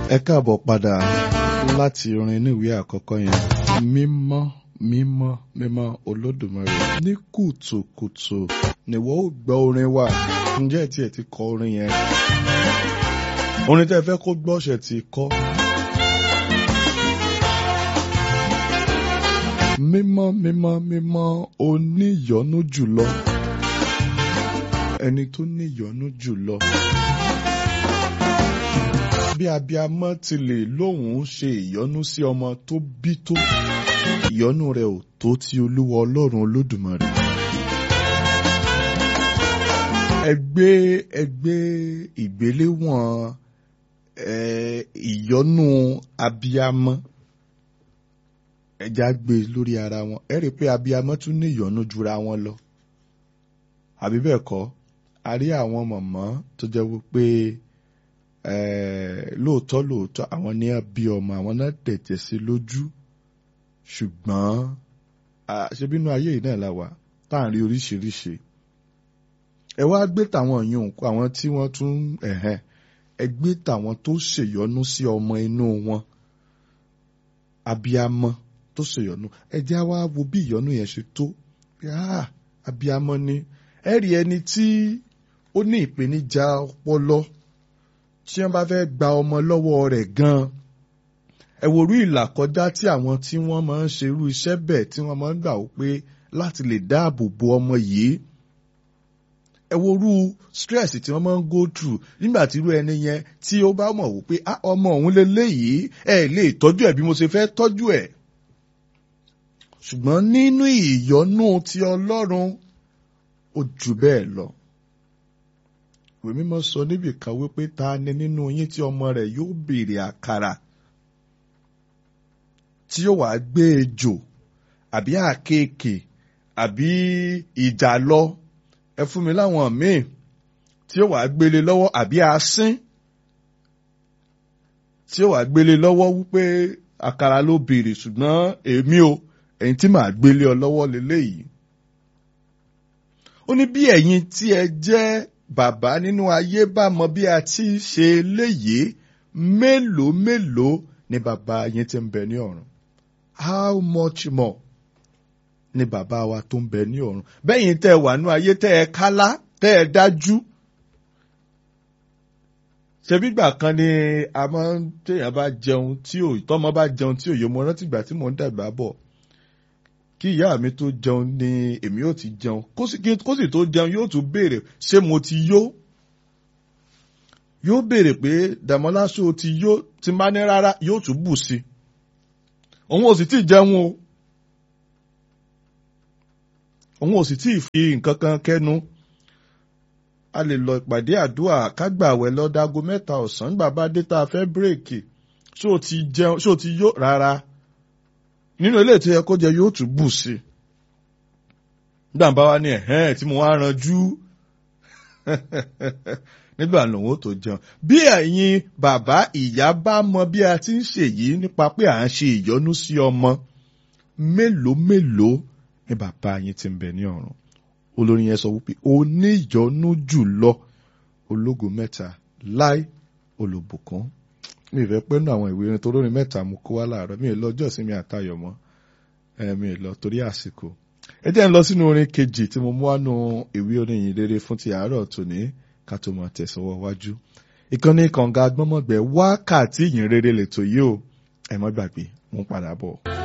ẹ káàbọ̀ padà láti orin níwèé àkọ́kọ́ yẹn mímọ́ mímọ́ mímọ́ olódùmarè ní kùtùkùtù nìwọ ó gbọ́ orin wa ǹjẹ́ ẹ̀ tí ẹ̀ ti kọ orin yẹn orin tẹ́ ẹ fẹ́ kó gbọ́ ṣẹ̀ ti kọ́. mímọ́ mímọ́ mímọ́ oníyọ́nú jùlọ ẹni tó níyọ́nú jùlọ bí abiamọ ti lè lóhùn ṣe ìyọ́nú sí ọmọ tó bí tó ìyọ́nú rẹ̀ ò tó ti olúwa ọlọ́run olódùmarè. ẹgbẹ́ ẹgbẹ́ ìgbéléwọ̀n ìyọ́nú abiamọ ẹja gbé lórí ara wọn ẹ rí i pé abiamọ tún ní ìyọ́nú jura wọn lọ àbí bẹ́ẹ̀ kọ́ a rí àwọn mọ̀mọ́ tó jẹ́ wípé lóòótọ́ lóòótọ́ àwọn ní bí ọmọ àwọn náà tẹ̀tẹ̀ sí lójú ṣùgbọ́n ṣebínú ayé yìí náà la wà tá à ń rí oríṣiríṣi ẹ wá gbé tàwọn yòó kó àwọn tí wọ́n tún ẹ̀hẹ́n ẹ gbé tàwọn tó ṣèyọnú sí ọmọ inú wọn abiamọ tó ṣèyọnú ẹ jẹ́ wá wo bí ìyọnú yẹn ṣe tó abiamọ ni ẹ rí ẹni tí ó ní ìpèníjà ọpọlọ tí wọ́n bá fẹ́ gba ọmọ lọ́wọ́ rẹ̀ gan-an ẹ wo irú ìlàkọjá tí àwọn tí wọ́n máa ń ṣe irú iṣẹ́ bẹ́ẹ̀ tí wọ́n máa ń gbà ó pé láti lè dáàbò bo ọmọ yìí ẹ wo irú stress tí wọ́n máa ń go through nígbà tí irú ẹni yẹn tí ó bá mọ̀ wípé ọmọ òun lélẹ́yìí ẹ lè tọ́jú ẹ̀ bí mo ṣe fẹ́ tọ́jú ẹ̀ ṣùgbọ́n nínú ìyọ́nú ti Ọlọ́run ó jù bẹ́ẹ̀ lọ ìwé mímọ́ sọ níbì kan wípé ta ni nínú yín tí ọmọ rẹ̀ yóò béèrè àkàrà tí yóò wá gbé ejò àbí àkekè àbí ìjàlọ ẹ fún mi láwọn míì tí yóò wá gbélé lọ́wọ́ àbí asín tí yóò wá gbélé lọ́wọ́ wípé àkàrà ló béèrè ṣùgbọ́n èmi o ẹ̀yin tí màá gbélé ọ lọ́wọ́ lélẹ́yìí ó ní bí ẹ̀yin tí ẹ jẹ́ bàbá nínú ayé bá mọ bí a ti ṣe léyìí mélòó mélòó ni bàbá yín ti ń bẹ ní ọ̀run how much more ni bàbá wa tó ń bẹ ní ọ̀run bẹ́yìn tẹ́ ẹ wà nú ayé tẹ́ ẹ kálá tẹ́ ẹ dájú. ṣebí gbà kan ni a máa ń téèyàn bá jẹun tí ò tọ́mọ bá jẹun tí ò yé mo rántí ìgbà tí mò ń dàgbà bọ̀ kí ìyá mi tó jẹun ni èmi yóò ti jẹun kó sì tó jẹun yóò tún béèrè ṣé mo ti yó yóò béèrè pé dàmọ́lá ṣó o ti yó ti má ní rárá yóò tún bù sí òun ò sì tí ì jẹun o òun ò sì tí ì fi nǹkan kan kẹ́nu a lè lọ ìpàdé àdúrà kágbàwẹ̀ lọ́dágo mẹ́ta ọ̀sán nígbà bá dé tá a fẹ́ bírèkì ṣó o ti jẹun ṣó o ti yó rárá nínú ilé tí ẹ kó jẹ yóò tún bù sí nígbà bá wá ní ẹ̀hẹ́n tí mo wá ranjú nígbà lòun ó tó jẹun bí ẹ̀yin bàbá ìyá bá mọ bí a ti ń ṣèyí nípa pé à ń ṣe ìyọ́nú sí ọmọ mélòó mélòó ni bàbá yín ti ń bẹ ní ọ̀run olórin yẹn sọ wípé o ní ìyọ́nú jùlọ ológo mẹ́ta láì olùbùkún mi ì fẹ́ pẹ́ nù àwọn ìwé irin tó lórin mẹ́ta mo kó wá láàárọ̀ mi ì lọ ọjọ́ ìsinmi àtayọ̀ mọ́ mi ì lọ torí àsìkò. ẹ jẹ́ ń lọ sínú orin kejì tí mo mú wánú ìwé orin yìí rere fún ti àárọ̀ tòní ká tó máa tẹ̀sọ́wọ́ wájú. ìkànnì kànga gbọ́mọ̀gbẹ́ wákàtí ìyìn rere lètò yìí o ẹ má gbàgbé mo ń padà bọ̀.